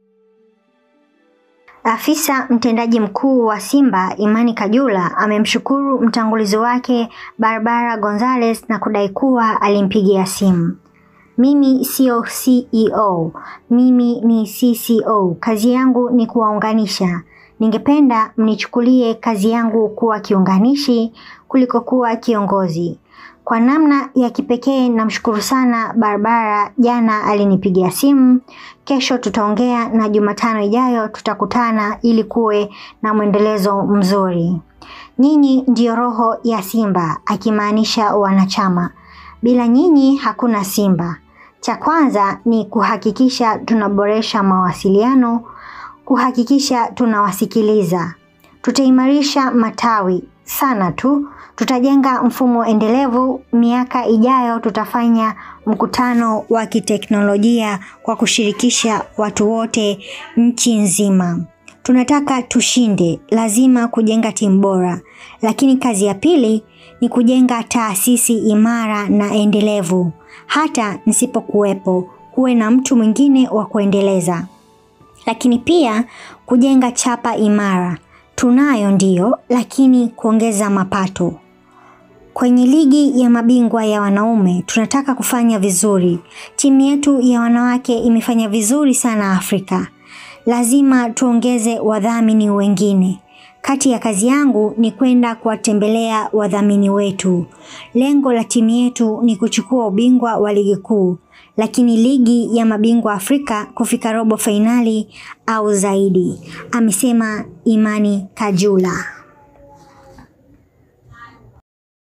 Afisa mtendaji mkuu wa Simba Imani Kajula amemshukuru mtangulizi wake Barbara Gonzalez na kudai kuwa alimpigia simu. Mimi sio CEO, mimi ni CCO. Kazi yangu ni kuwaunganisha. Ningependa mnichukulie kazi yangu kuwa kiunganishi kuliko kuwa kiongozi. Kwa namna ya kipekee namshukuru sana Barbara, jana alinipigia simu. Kesho tutaongea na Jumatano ijayo tutakutana ili kuwe na mwendelezo mzuri. Nyinyi ndiyo roho ya Simba, akimaanisha wanachama. Bila nyinyi hakuna Simba. Cha kwanza ni kuhakikisha tunaboresha mawasiliano, kuhakikisha tunawasikiliza. Tutaimarisha matawi sana tu. Tutajenga mfumo endelevu. Miaka ijayo tutafanya mkutano wa kiteknolojia kwa kushirikisha watu wote nchi nzima. Tunataka tushinde, lazima kujenga timu bora. Lakini kazi ya pili ni kujenga taasisi imara na endelevu. Hata nisipokuwepo, kuwe na mtu mwingine wa kuendeleza. Lakini pia kujenga chapa imara. Tunayo ndiyo, lakini kuongeza mapato. Kwenye ligi ya mabingwa ya wanaume, tunataka kufanya vizuri. Timu yetu ya wanawake imefanya vizuri sana Afrika. Lazima tuongeze wadhamini wengine. Kati ya kazi yangu ni kwenda kuwatembelea wadhamini wetu. Lengo la timu yetu ni kuchukua ubingwa wa ligi kuu, lakini ligi ya mabingwa Afrika kufika robo fainali au zaidi, amesema Imani Kajula.